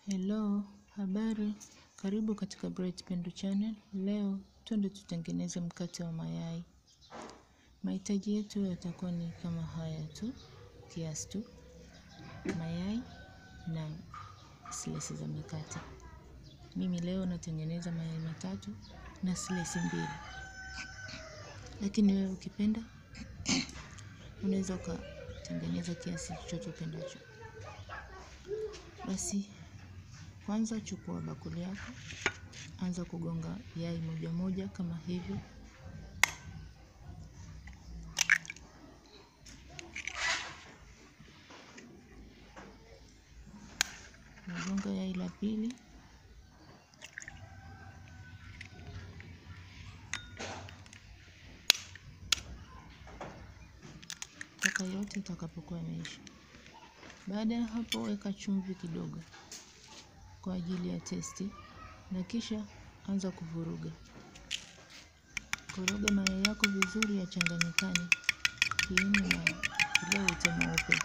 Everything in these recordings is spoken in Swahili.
Hello, habari, karibu katika Bright Pendo Channel. Leo twende tutengeneze mkate wa mayai. Mahitaji yetu yatakuwa ni kama haya tu, kiasi tu, mayai na silesi za mikate. Mimi leo natengeneza mayai matatu na silesi mbili, lakini wewe ukipenda unaweza ukatengeneza kiasi chochote upendacho. Basi kwanza chukua bakuli yako, anza kugonga yai moja moja kama hivyo. Nagonga yai la pili, mpaka yote itakapokuwa imeisha. Baada ya hapo, weka chumvi kidogo kwa ajili ya testi, na kisha anza kuvuruga. Koroga mayai yako vizuri yachanganyikane, kiini na ule ute mweupe.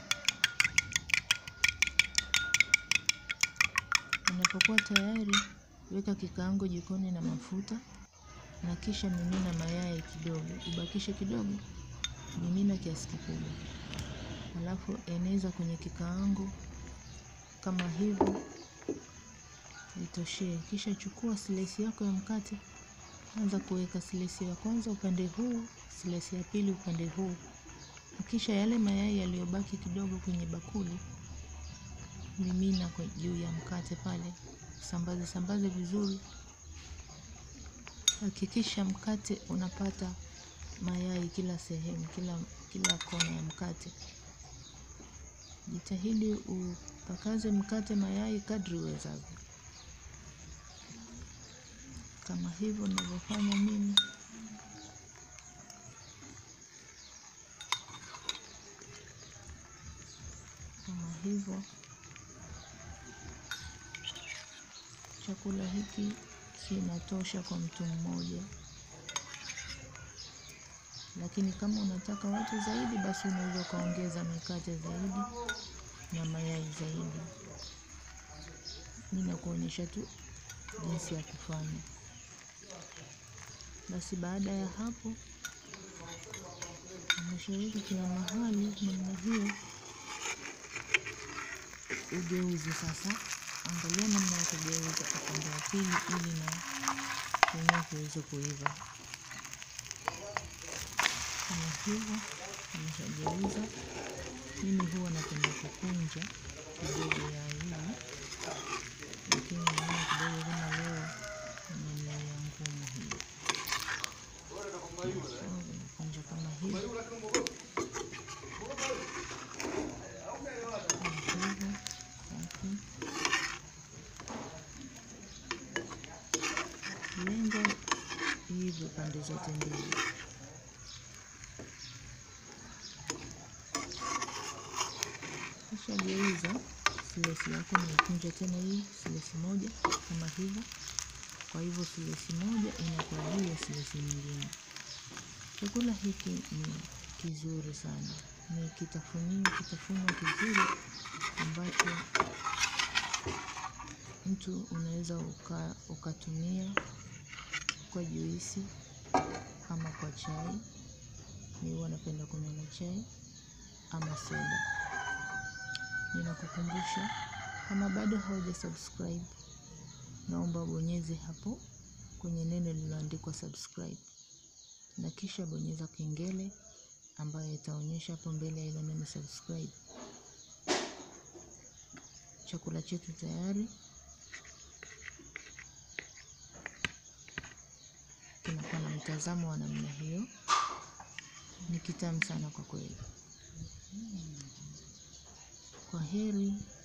Unapokuwa tayari, weka kikaango jikoni na mafuta, na kisha mimina mayai kidogo, ubakishe kidogo, mimina kiasi kikubwa, alafu eneza kwenye kikaango kama hivyo, itoshee. Kisha chukua silesi yako ya mkate, anza kuweka silesi ya kwanza upande huu, silesi ya pili upande huu, na kisha yale mayai yaliyobaki kidogo kwenye bakuli mimina kwa juu ya mkate pale, sambaze sambaze vizuri. Hakikisha mkate unapata mayai kila sehemu, kila kila kona ya mkate. Jitahidi upakaze mkate mayai kadri uwezavyo, kama hivyo ninavyofanya mimi. Kama hivyo, chakula hiki kinatosha kwa mtu mmoja, lakini kama unataka watu zaidi, basi unaweza ukaongeza mikate zaidi na mayai zaidi. Mimi nakuonyesha tu jinsi ya kufanya. Basi baada ya hapo, umeshaweka kila mahali namna hiyo, ugeuze sasa. Angalia namna ya kugeuza upande wa pili, ili na wenyewe kiweze kuiva kama hivyo. Umeshageuza. Mimi huwa napenda kukunja kidogo ya hili, lakini naona kidogo kama leo nimelalia ngumu hiyo, nakunja kama hivi hivyo. Lenga hivyo pande zote mbili. Kisha geuza silesi yako, naikunja tena hii silesi moja kama hivyo. Kwa hivyo silesi moja inakuwa juu ya silesi nyingine. Chakula hiki ni kizuri sana, ni kitafunio kitafunwa kizuri ambacho mtu unaweza uka, ukatumia kwa juisi ama kwa chai. Mimi huwa napenda kunywa na chai ama soda. Ninakukumbusha, kama bado hauja subscribe, naomba bonyeze hapo kwenye neno lililoandikwa subscribe, na kisha bonyeza kengele ambayo itaonyesha hapo mbele ya ile neno subscribe. Chakula chetu tayari kinakuwa na mtazamo wa namna hiyo. Ni kitamu sana kwa kweli. Kwa heri.